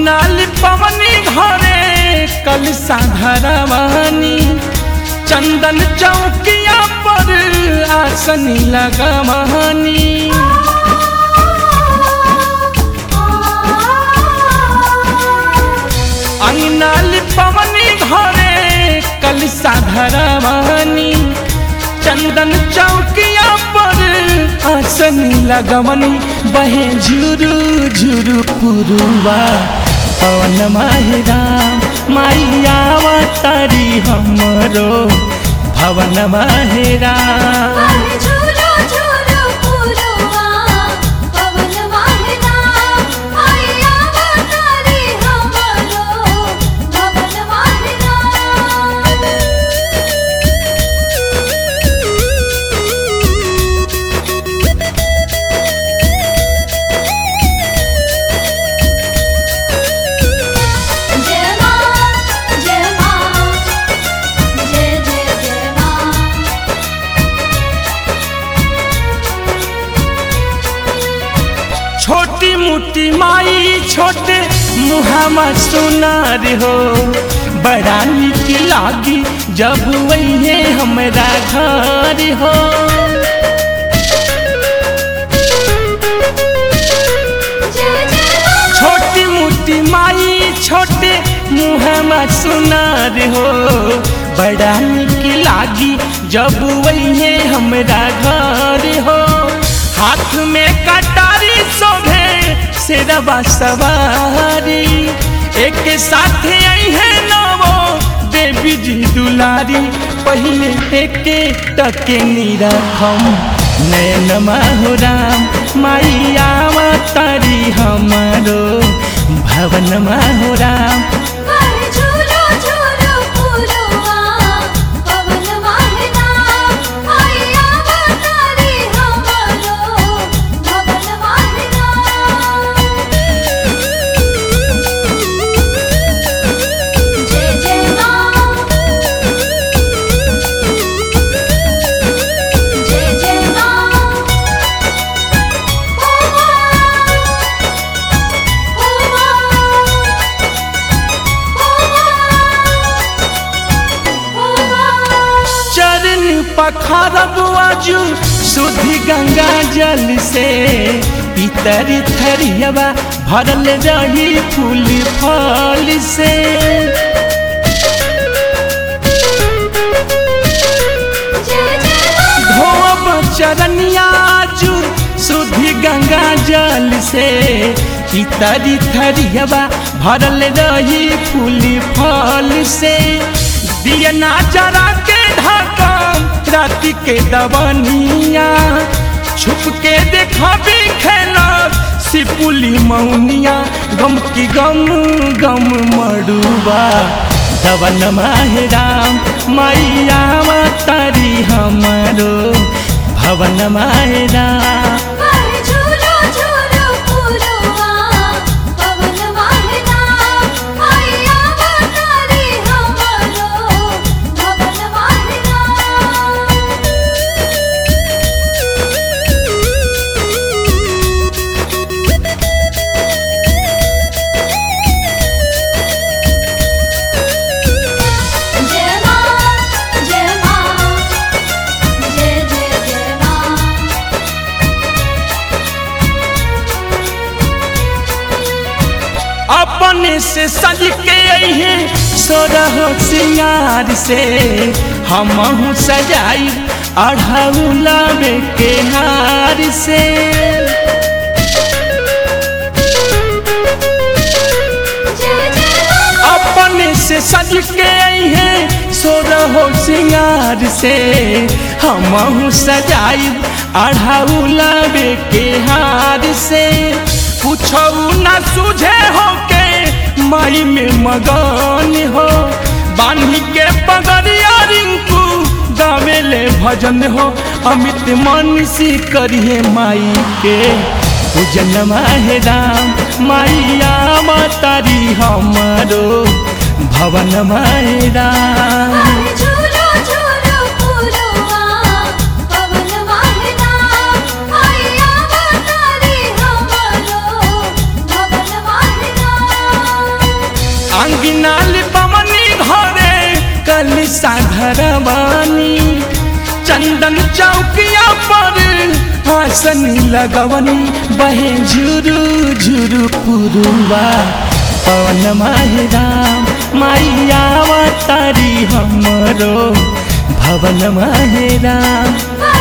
अंगनाली पवनी घरे कल साधरवानी चंदन चौकिया पर आसनी लगवानी अंगनाली पवनी घरे कल साधरवानी चंदन चौकिया पर आसनी लगवनी बहे झुरु झुरु पुरुवा पवन माहिराम माइया तारी हमरो भवन माहिराम झूलो झूलो फूलवा पवन वाहिना आया तारी हमरो भवन वाहिना जय मां जय मां जय जय जय मां छोटी मोटी माई छोटे मुहामा सुनार हो बड़ा निक लागी जब वही हमरा घर हो जय जय मां छोटी मोटी माई छोटे मुहामा सुनार हो बड़ा निक लागी जब वही हमरा घर हो हाथ में कटारी शोभे शेरवा सवारी एक साथ आई है नवो देवी जी दुलारी पहले एके टके निरखम नयन माहुराम माइया तारी हमारो भवन माहुराम झूलो झूलो फूलवा पवन वाहिना आया तारी हमरो भवन वाहिना जय जय मां जय जय मां ओ मां ओ मां चरण पखारब आजू शुद्धि गंगा जल से पितर थरियवा भरल रही फूल फल से जय जय धोब चरनिया आजू शुद्धि गंगा जल से पितर थरियवा भरल रही फूल फल से दियना जरा के ढाकम राति के दवनिया छुप के देखबी खेला सिपुली मौनिया गम की गम गम मड़ुआ दवन माहिराम मैया तारी हमारो भवन माहिराम झूलो झूलो फूलवा पवन वाहिना आया तारी हमरो भवन वाहिना जय मां जय मां जय जय जय मां अपने से सज के अहे सोरह सिंगार से हमहू सजाई अढ़ौलावे के हार से जय जय मां अपने से सज के अहे सोरह सिंगार से हमहू सजाई अढ़ौलावे के हार से कुछऊ न सूझे हो के माई में मगन हो बान्ही के पगड़िया रिंकू गावेले भजन हो अमित मनसी करिए माई के पूजन माहे राम माइया मातारी हमारो भवन माहे राम झूलो झूलो फूलवा पवन वाहिना आया तारी हमरो भवन वाहिना अंगिनाल पवनी घरे कल साधरवानी चंदन चौकिया पर हासन लगवनी बहे झुरु झुरु पुरुवा पवन माहिराम मैया तारी हमरो भवन माहिराम वा